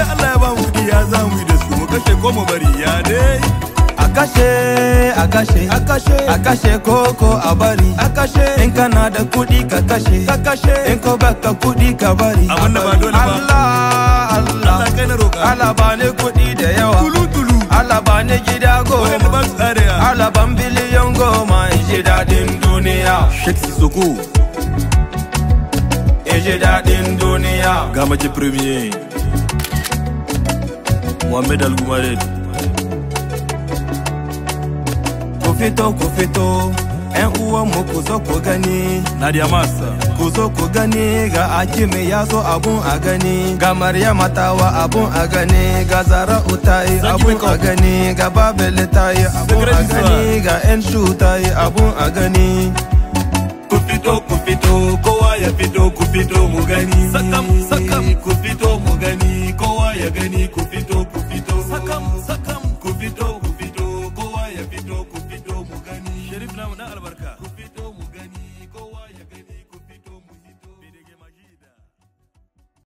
da Allah ya ba mu kuɗi ya za mu yi da su mu kashe ko mu bari ya dai a kashe a kashe a kashe a kashe koko a bari a kashe in kana da kuɗi ka kashe ka kashe in ko baka kuɗi ka bari Abin da ba dole ba. Allah Allah Allah kai na roƙa Allah ba ni kuɗi da yawa tulu tulu Allah ba ni gida wanda goma ba su tsare ya Allah ban biliyon goma in ji daɗin duniya Sheikh Sissoko in ji daɗin duniya ga mace premier Mohamed Al-Gumared ku fito ku fito ƴan uwanmu ku zo ku gani Nadia Massa ku zo ku gani ga Akime ya zo abun a gani ga Maryama tawa abun a gani ga Zara'u ta yi Zaki abun wake a up. gani ga Babele ta yi abun a Secret gani ga Enshu ta yi abun a gani ku fito ku fito kowa ya fito ku fito mu gani sakam sakam ku fito mu gani kowa ya gani ku fito ku fito sakam sakam ku fito ku fito kowa ya fito ku fito mu gani sharif namu dan albarka